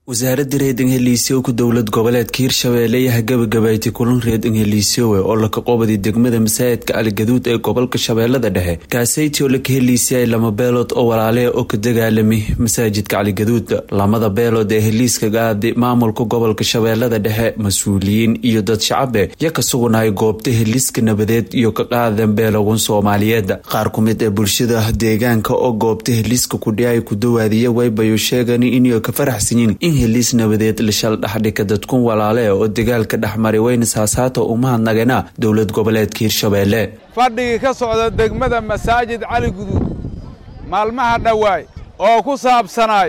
wasaaradda reed ingeliisyoowka dowlad goboleedka hirshabeelle ayaa gabagabaaytay kulan reed ingeliisyowe oo laka qobadi degmada masaajidka caligaduud ee gobolka shabeellada dhexe kaasayti oo laka heliisayay lama beelood oo walaalea oo ka dagaalamay masaajidka caligaduud lamada beelood ee heliiska gaadi maamulka gobolka shabeellada dhexe mas-uuliyiin iyo dad shacabe ya ka sugunahay goobta heliiska nabadeed iyo ka qaadan beelogan soomaaliyeed qaar ku mid ee bulshada deegaanka oo goobta heliiska kudhiay ku dawaadiya waybayo sheegan inay ka faraxsanyiin in heliis nabadeed lashal dhexdhika dadkun walaale oo dagaalka dhexmaray wayna saasaata umahadnagana dowlad goboleedka hirshabeelle fadhigii ka socda degmada masaajid cali guduud maalmaha dhowaay oo ku saabsanaay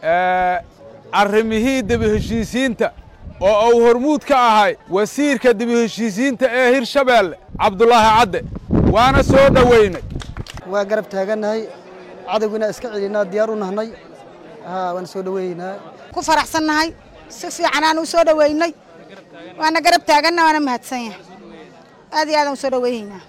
arrimihii debiheshiisiinta oo uu hormuud ka ahay wasiirka debiheshiisiinta ee hirshabeelle cabdulaahi cadde waana soo dhoweynay waa garab taagannahay cadowgiina iska celinaa diyaar u nahnay waana soo dhoweynaa ku faraxsannahay si fiicanaan u soo dhoweynay waana garab taaganna waana mahadsan yahay aad iyo aadaan u soo dhoweynaynaa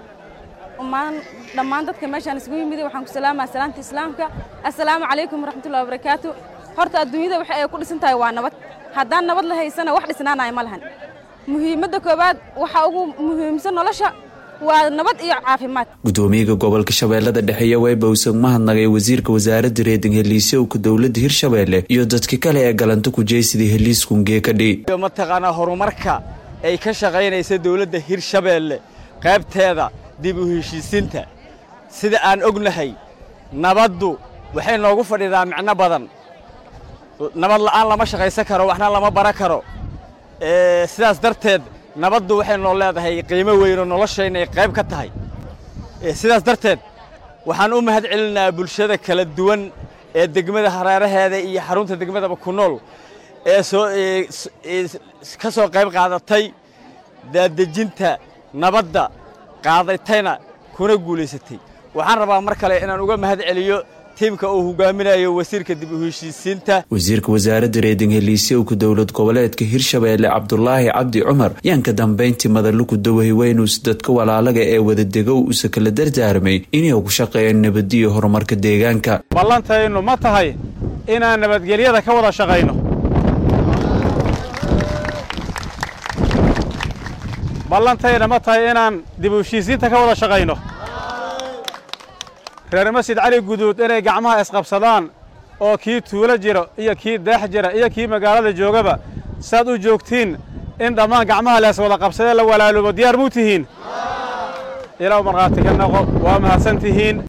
dhammaan dadka meeshaan isugu yimid waxaan ku salaamaya salaamta islaamka assalaamu calaykum waraxmatullahi wabarakaatu horta adduunyada waxa ay ku dhisan tahay waa nabad haddaan nabad la haysana wax dhisnaanaya ma lahan muhiimadda koowaad waxa ugu muhiimsan nolosha waa nabad iyo caafimaad gudoomiyaha gobolka shabeellada dhexe waybowsan mahadnagay wasiirka wasaaradda reeding heliisyowka dowladda hirshabeelle iyo dadka kale ee galanta kujeysidii heliiskunge kadhi mataqaanaa horumarka ay ka shaqaynaysa dowladda hirshabeelle qaybteeda dib u heshiisiinta sida aan ognahay nabaddu waxay noogu fadhidaa micno badan nabad la'aan lama shaqaysan karo waxna lama bara karo sidaas darteed nabaddu waxay noo leedahay qiimo weyn oo noloshayna ay qayb ka tahay sidaas darteed waxaan u mahad celinayaa bulshada kala duwan ee degmada hareeraheeda iyo xarunta degmadaba ku nool ee soo ka soo qayb qaadatay daadejinta nabadda qaadatayna kuna guulaysatay waxaan rabaa mar kale inaan uga mahad celiyo tiimka uu hogaaminayo wasiirka dib u heshiisiinta wasiirka wasaaradda reeding heliisyowka dowlad goboleedka hirshabeelle cabdulaahi cabdi cumar yaan ka dambayntii madaluku dawahi weynuus dadka walaalaga ee wadadegow usa kala dardaarmay inay ku shaqeeyaan nabadiyo horumarka deegaanka ballantaynu ma tahay inaan nabadgelyada ka wada shaqayno ballantayna ma tahay inaan dib u heshiisiinta ka wada shaqayno reer masjid cali guduud inay gacmaha isqabsadaan oo kii tuulo jiro iyo kii deex jira iyo kii magaalada joogaba saad u joogtiin in dhammaan gacmaha lees wada qabsadee la walaaloobo diyaar muu tihiin ilaw markhaati ka naqo waa mahadsan tihiin